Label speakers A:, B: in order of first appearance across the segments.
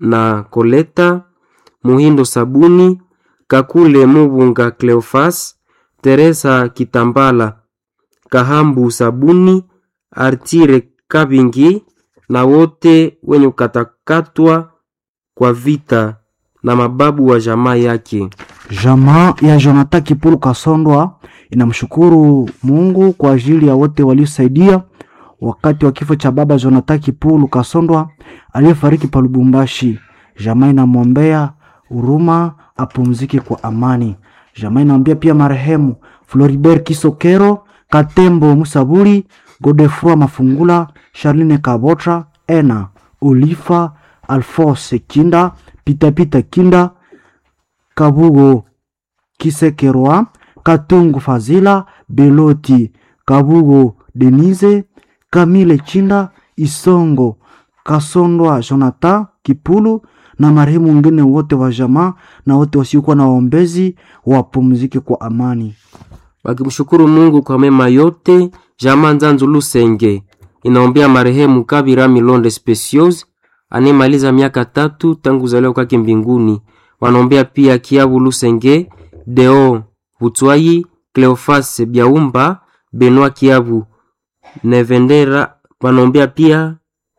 A: na Koleta Muhindo Sabuni Kakule Mubunga Cleofas Teresa Kitambala Kahambu Sabuni Artire Kabingi na wote wenye kukatakatwa kwa vita na mababu wa jamaa yake.
B: Jamaa ya Jonathan Kipulu Kasondwa inamshukuru Mungu kwa ajili ya wote waliosaidia wakati wa kifo cha baba Jonathan Kipulu Kasondwa aliyefariki pa Lubumbashi. Jamaa inamwombea huruma apumzike kwa amani. Jamaa inaombea pia marehemu Floribert Kisokero, Katembo Musaburi, Godefroy Mafungula, Charline Kabotra, Ena Olifa, Alphonse Kinda, Pitapita Kinda, Kabugo Kisekerwa, Katungu Fazila, Beloti, Kabugo Denise, Kamile Chinda, Isongo, Kasondwa Jonathan Kipulu na marehemu wengine wote wa jamaa na wote wasiokuwa na waombezi wapumzike kwa amani.
A: Wakimshukuru Mungu kwa mema yote, jamaa Nzanzu Lusenge inaombea marehemu Kabira Milonde Specios anayemaliza miaka tatu tangu kuzaliwa kwake mbinguni. Wanaombea pia Kiabu Lusenge, Deo Butwai, Cleofas Biaumba, Benoit Kiabu Nevendera. Wanaombea pia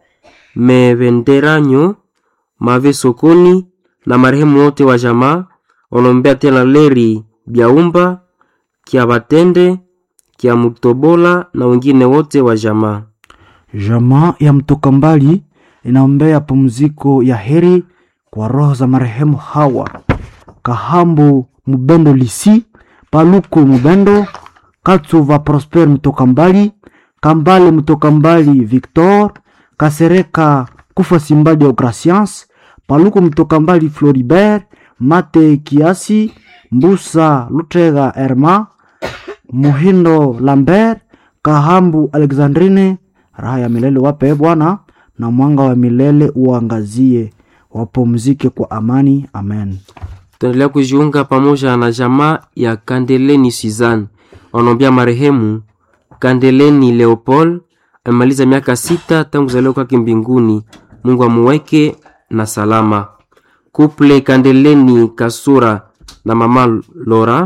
A: Mevenderanyo Mave Sokoni na marehemu wote wa jamaa. Wanaombea tena Leri Biaumba, Kia Batende, Kia Mutobola na wengine wote wa jamaa.
B: Jamaa ya mtoka mbali inaombea pumziko ya heri kwa roho za marehemu hawa Kahambu Mubendo Lisi, Paluku Mubendo, Katsuva Prosper mtoka mbali, Kambale mtoka mbali Victor, Kasereka Kufa Simbali Deogracians, Paluku mtoka mbali Floribert, Mate Kiasi, Mbusa Lutega Erma, Muhindo Lambert, Kahambu Alexandrine, raha ya milele wape Bwana, na mwanga wa milele uangazie, wapumzike kwa amani. Amen.
A: Tuendelea kujiunga pamoja na jamaa ya Kandeleni Suzanne. Wanaombea marehemu Kandeleni Leopold amemaliza miaka sita tangu kuzaliwa kwake mbinguni. Mungu amuweke na salama. Kuple Kandeleni Kasura na mama Lora.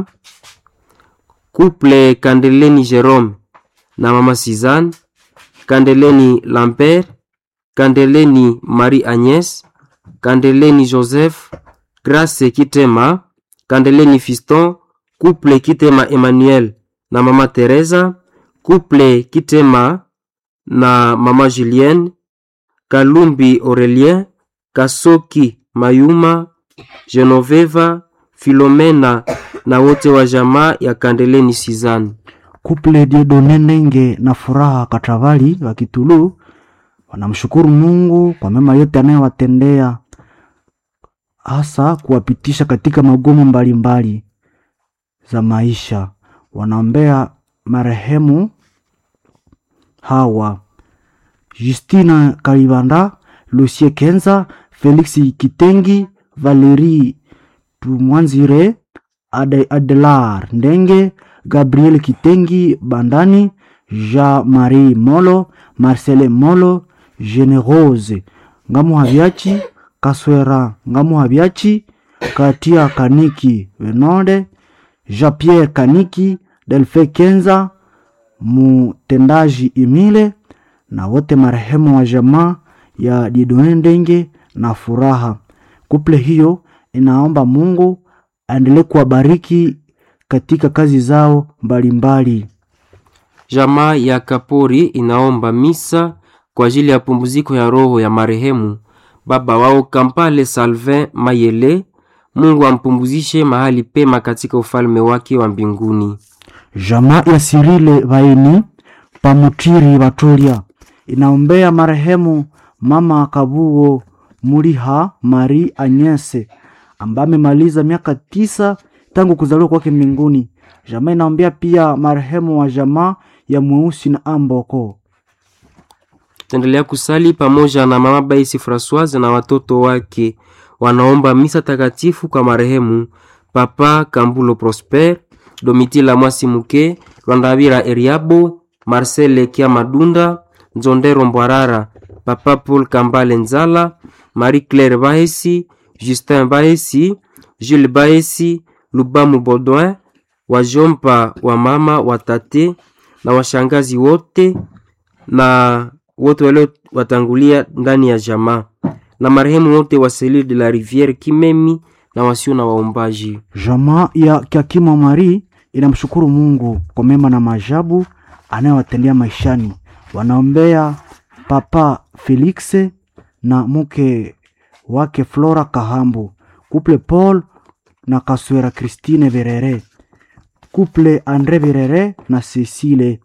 A: Kuple Kandeleni Jerome na mama Suzanne. Kandeleni Lambert, Kandeleni Marie Agnes, Kandeleni Joseph, Grace Kitema, Kandeleni Fiston, Couple Kitema Emmanuel na mama Teresa, Couple Kitema na mama Julienne, Kalumbi Aurelien, Kasoki Mayuma, Genoveva, Filomena na wote wa jamaa ya Kandeleni Suzanne.
B: Kuple Diedone Nenge na Furaha Katravali wa Kitulu wanamshukuru Mungu kwa mema yote anayowatendea, hasa kuwapitisha katika magumu mbalimbali za maisha. Wanaombea marehemu hawa Justina Kalibanda, Lucie Kenza, Felix Kitengi, Valerie Tumwanzire, Ade, Adelar Ndenge, Gabriel Kitengi Bandani, Jean-Marie Molo, Marcele Molo, Generose Ngamuhabiachi, Kaswera Ngamuhabiachi, Katia Kaniki Venode, Jean-Pierre Kaniki, Delfe Kenza, Mutendaji Emile na wote marehemu wa jamaa ya Didone Ndenge na Furaha. Kuple hiyo inaomba Mungu aendelee kuwabariki katika kazi zao mbalimbali.
A: Jamaa ya Kapori inaomba misa kwa ajili ya pumziko ya roho ya marehemu baba wao Kampale Salvin Mayele. Mungu ampumzishe mahali pema katika ufalme wake wa mbinguni.
B: Jamaa ya Sirile Vaini Pamutiri Batolia inaombea marehemu mama Kabugo Muliha Mari Anyese ambaye amemaliza miaka tisa tangu kuzaliwa kwake mbinguni. Jamaa inaombea pia marehemu wa jamaa ya Mweusi na Amboko.
A: Tuendelea kusali pamoja na mama Baisi Francoise na watoto wake, wanaomba misa takatifu kwa marehemu Papa Kambulo Prosper, Domitila Mwasi Muke, Lwandavira Eriabo, Marcel Kia Madunda, Nzondero Mbwarara, papa Paul Kambale Nzala, Marie Claire Bahesi, Justin Bahesi, Jules Bahesi, Lubamu Baudouin, wajomba wa mama watate na washangazi wote na wote walio watangulia ndani ya jamaa na marehemu wote wa Selile de la Riviere Kimemi na wasio na waombaji.
B: Jamaa ya Kiakima Mari inamshukuru Mungu kwa mema na maajabu anayowatendea maishani. Wanaombea Papa Felix na mke wake Flora Kahambu, kuple Paul na Kaswera Christine Verere, kuple Andre Verere na Cecile,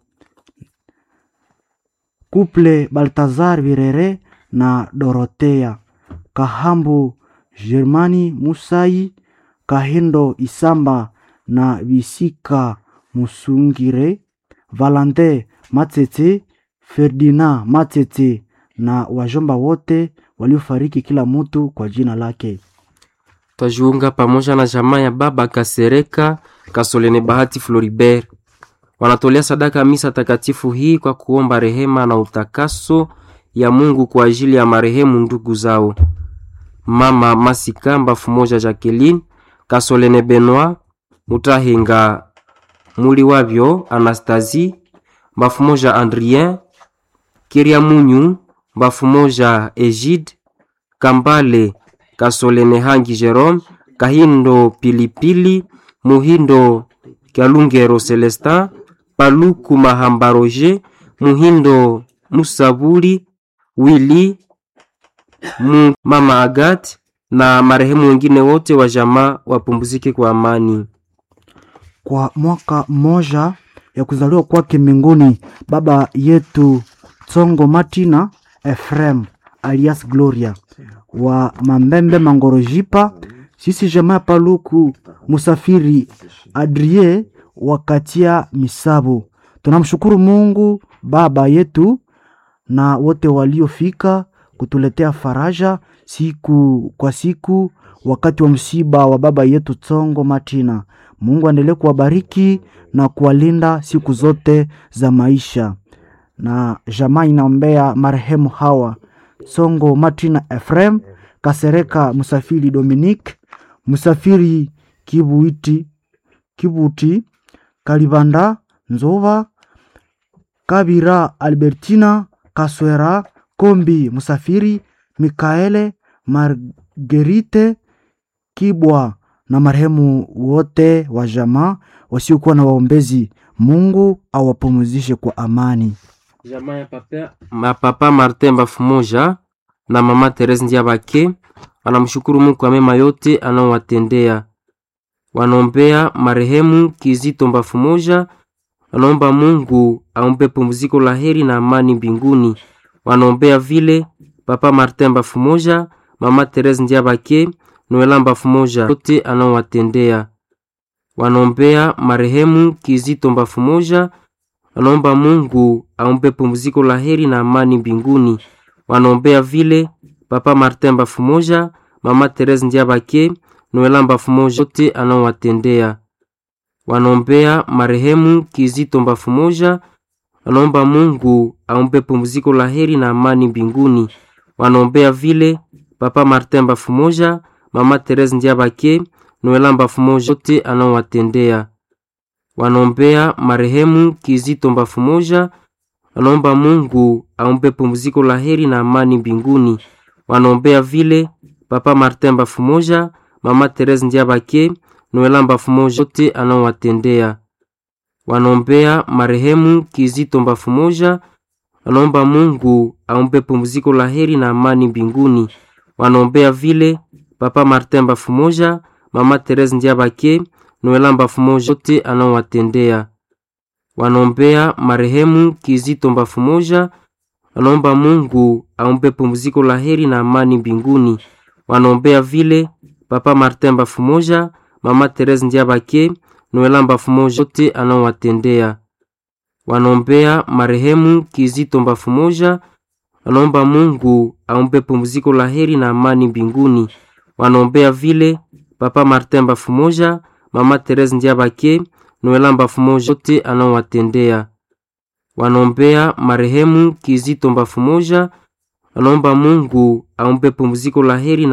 B: kuple Baltazar Verere na Dorotea Kahambu, Germani Musai Kahindo Isamba na Visika Musungire, Valante Matete, Ferdinand Matete na wajomba wote waliofariki, kila mtu kwa jina lake.
A: Twajiunga pamoja na jamaa ya baba Kasereka Kasolene Bahati Floribert, wanatolea sadaka misa takatifu hii kwa kuomba rehema na utakaso ya Mungu kwa ajili ya marehemu ndugu zao mama Masikamba Fumoja Jacqueline Kasolene Benoit Mutahinga muli wavyo Anastasie Bafumoja Andrien Kiria Munyu Bafumoja Egide Kambale Kasolene Hangi Jerome Kahindo Pilipili Muhindo Kalungero Celestin Paluku Mahamba Roger Muhindo Musabuli Willy mu mama Agat na marehemu wengine wote wa jamaa wapumzike kwa amani.
B: Kwa mwaka mmoja ya kuzaliwa kwake mbinguni, baba yetu Tsongo Martina Efrem alias Gloria wa Mambembe Mangorojipa, sisi jamaa ya Paluku Musafiri Adrie wakatia Misabu, tunamshukuru Mungu baba yetu na wote waliofika kutuletea faraja siku kwa siku wakati wa msiba wa baba yetu Tsongo Martina. Mungu aendelee kuwabariki na kuwalinda siku zote za maisha. Na jamaa inaombea marehemu hawa Tsongo Martina Efrem, Kasereka Musafiri Dominique, Musafiri Kibuiti, Kibuti, Kalibanda Nzova, Kabira Albertina, Kaswera Kombi Musafiri, Mikaele Margerite Kibwa na marehemu wote wa jamaa wasiokuwa na waombezi. Mungu awapumzishe kwa amani.
A: Jamaa ya papa, ma papa Martin Bafumoja na mama Therese Ndiabake wanamshukuru Mungu kwa mema yote anaowatendea. Wanaombea marehemu Kizito Bafumoja, wanaomba Mungu ampe pumziko la heri na amani mbinguni. Wanaombea vile papa Martin Bafumoja, mama Therese Ndiabake, Noela Bafumoja yote anaowatendea. Wanaombea marehemu Kizito Bafumoja, wanaomba Mungu ampe pumziko la heri na amani mbinguni. Wanaombea vile papa Martin Bafumoja, mama Therese Ndiabake, Noela Bafumoja yote anaowatendea. Wanaombea marehemu Kizito Bafumoja, wanaomba Mungu ampe pumziko la heri na amani mbinguni. Wanaombea vile papa Martin Bafumoja, mama Therese Ndiabake, Noela Bafumoja yote anaowatendea. Wanaombea marehemu Kizito Bafumoja, wanaomba Mungu ampe pumziko la heri na amani mbinguni. Wanaombea vile papa Martin Bafumoja, mama Therese Ndiabake, Noela Bafumoja yote anaowatendea. Wanaombea marehemu Kizito Bafumoja, wanaomba Mungu ampe pumziko la heri na amani mbinguni. Wanaombea vile papa Martin Bafumoja, mama Therese Ndiabake, Noela Bafumoja yote anaowatendea. Wanaombea marehemu Kizito Bafumoja, wanaomba Mungu ampe pumziko la heri na amani mbinguni. Wanaombea vile papa Martin Bafumoja, mama Therese Ndiabake, Noela Bafumoja yote anaowatendea. Wanaombea marehemu Kizito Bafumoja, wanaomba Mungu ampe pumziko la heri na amani mbinguni. Wanaombea vile papa Martin Bafumoja, mama Therese Ndiabake, Noela Bafumoja yote anaowatendea. Wanaombea marehemu Kizito Bafumoja, anaomba Mungu ampe pumziko la heri na